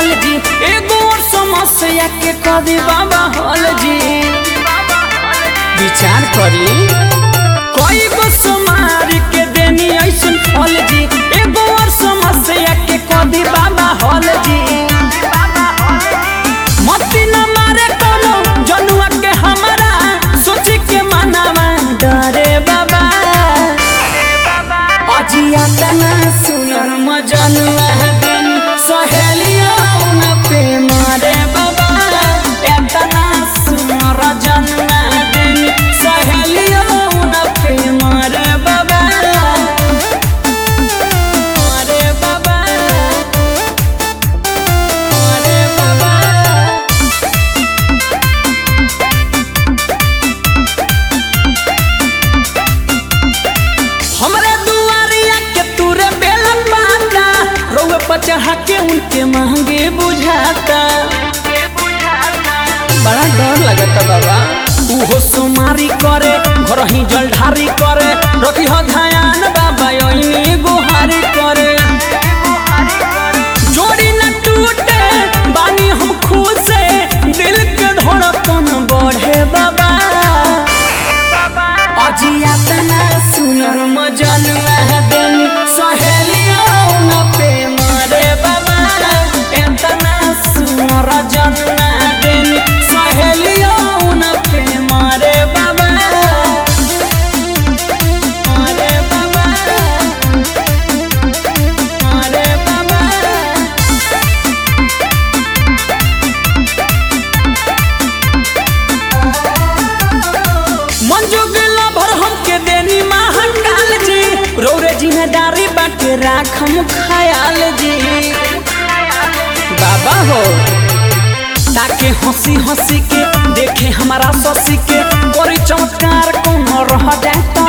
हल जी एगो और समस्या के कदी बाबा हल जी विचार करी कोई गो समार के देनी ऐसन हल जी एगो और समस्या के कदी बाबा हल जी मती न मारे कोनो जनुआ के हमरा सोची के मनावा डरे बाबा अजिया तना सुनर मजनुआ दिन सहेलिया न पे मारे बाबा एतना सुनर जनुआ दिन सहेलिया न पे मारे बाबा मारे बाबा मारे बाबा हमरे दुआरिया के तूरे बेलन पाता रोवे पर चढ़ा के उनके महंगे बुझाता बड़ा डर लगता बाबा उहो सुमारी करे घर ही जलधारी करे रखी हो ध्यान बाबा ओइनी गुहारी करे जोड़ी न टूटे बानी हम खुद से दिल के धड़कन बढ़े बाबा अजिया तना सुनर मजन दिन सहेलिया न पे मारे बाबा एतना सुनर जन दिन सहेलिया न पे मारे बाबा मारे बाबा मारे बाबा मंजू गिला भर हमके देनी महंगाल जी रौरे जिम्मेदारी बाटे राखम खयाल जी बाबा हो ताके हंसी हंसी के देखे हमारा ससी के बड़ी चमत्कार कौन रह जाता